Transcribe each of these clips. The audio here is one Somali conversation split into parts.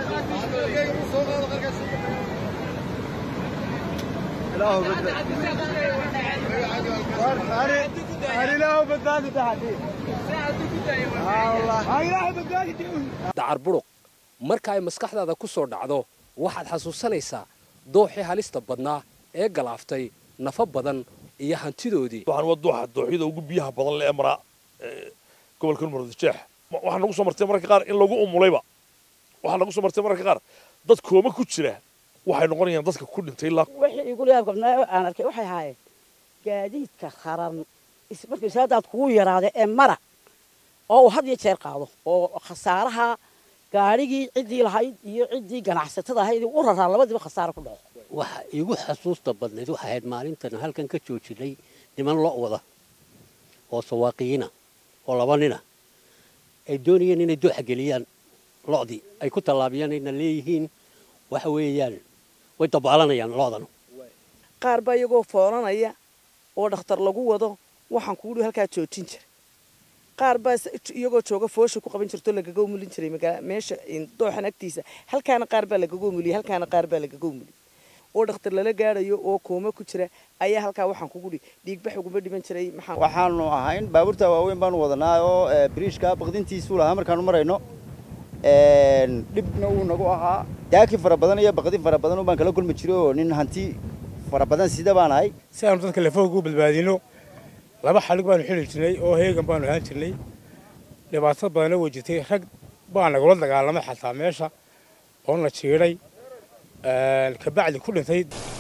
dacar buruq marka ay maskaxdaada ku soo dhacdo waxaad xasuusanaysaa dooxii halista badnaa ee galaaftay nafa badan iyo hantidoodii waxaan waa dooxa dooxyada ugu biyaha badan le ee maraa gobolka murudijeex waxaa nagu soo martay mararka qaar in lagu umulayba waxaa nagu soo martay mararka qaar dad kooma ku jira waxay noqonayaan dadka ku dhintay ilaa wixii igu yaabkabnaa aan arkay waxay ahaayeen gaadiidka kharan markii saadaad kugu yaraada ee mara oo uu had iyo jeer qaado oo khasaaraha gaadhigii ciddii lahayd iyo ciddii ganacsatada ahayd u raraa labadiiba khasaaro ku dhaco waxa iigu xasuusta badnayd waxay ahayd maalintan halkan ka joojinay niman lo' wada oo sawaaqiyiina oo laba nina ay doonayeen inay dooxa geliyaan lo'dii ay ku tallaabiyaan ayna leeyihiin waxa weeyaan way dabaalanayaan lo'dan qaar baa iyagoo foolanaya oo dhakhtar lagu wado waxaan kugu dhi halkaa joojin jiray qaar baa iyagoo jooga foosha ku qaban jirto lagaga umulin jiray meesha dooxan agtiisa halkaana qaar baa lagaga umuliyey halkaana qaar baa lagaga umuliyey oo dhakhtar lala gaadhayo oo kooma ku jira ayaa halkaa waxaan kugu dhi dhiigbax uguma dhiman jiray maxaa waxaanu ahayn baabuurta waaweyn baanu wadanaa oo biriishka baqdintiisuu lahaa markaanu marayno dhibna wuu nagu ahaa daaki fara badan iyo baqdin fara badan baan kala kulmi jiray oo nin hanti fara badan sida baan ahay si aanu dadka lafooga ugu badbaadino laba xalig baanu xili jirnay oo heegan baanu ahaan jirnay dhibaato badanna way jirtay rag baa nagula dagaalamay xataa meesha oo na jiidhay kabacdi ku dhintay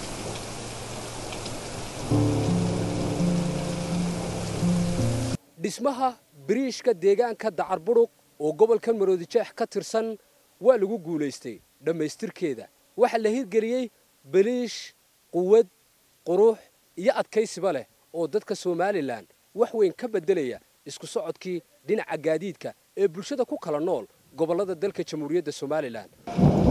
dhismaha biriishka deegaanka dacar buruq oo gobolka maroodijeex ka tirsan waa lagu guulaystay dhammaystirkeeda waxaa la hirgeliyey baliish quwad qurux iyo adkaysiba leh oo dadka somalilan wax weyn ka beddelaya isku socodkii dhinaca gaadiidka ee bulshada ku kala nool gobollada dalka jamhuuriyadda somalilan